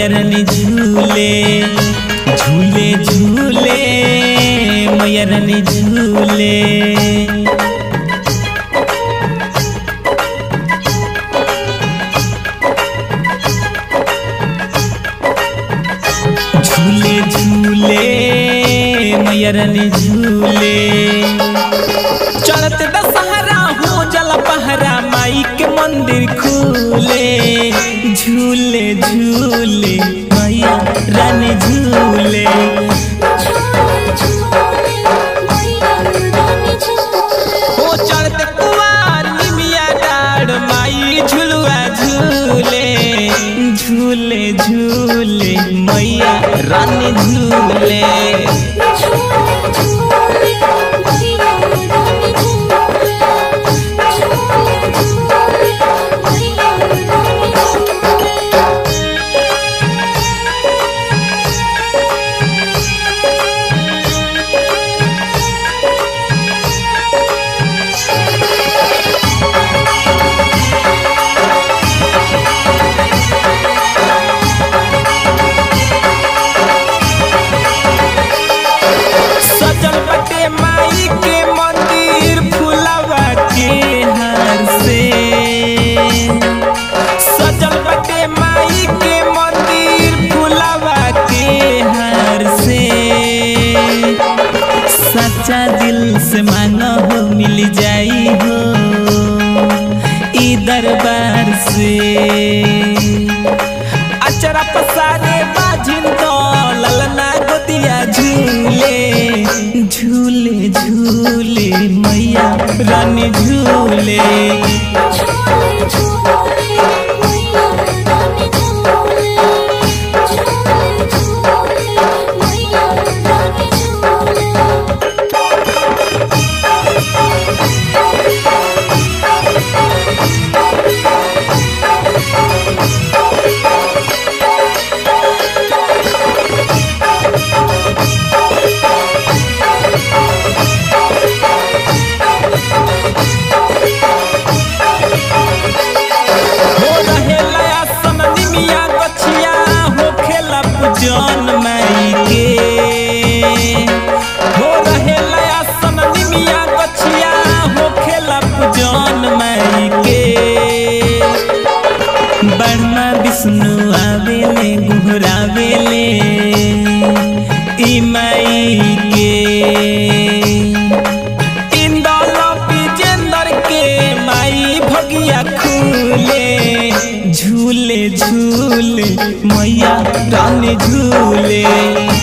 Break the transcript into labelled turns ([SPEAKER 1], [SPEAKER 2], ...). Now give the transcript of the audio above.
[SPEAKER 1] मैयरन झूले झूले झूले मैयरन झूले झूले झूले मैयरन झूले चढ़त दशहरा हो जल पहरा माई के मंदिर खुले झूले झूले मैया रानी झूले हो चढ़त कुआर निमिया डाड़ माई झुलुआ झूले झूले झूले मैया रानी झूले सजल बटे माई के मंदिर फुलवा के हार से सजल बटे माई के मंदिर फुलवा के हार से सच्चा दिल से मांगो हो मिल जाई हो ई दरबार से अचरा पसारे बाजिन तो ललना गोदिया झूले झूले झूले मैया रानी झूले हो रहे लया समनी मिया गछिया हो खेला पूजन माई के हो रहे लया समनी मिया गछिया हो खेला पूजन माई के बर्मा विष्णु आवेले गुहरावेले ई माई के इंदौल विजेंदर के माई भगिया खुले झूले झूले मैया रानी झूले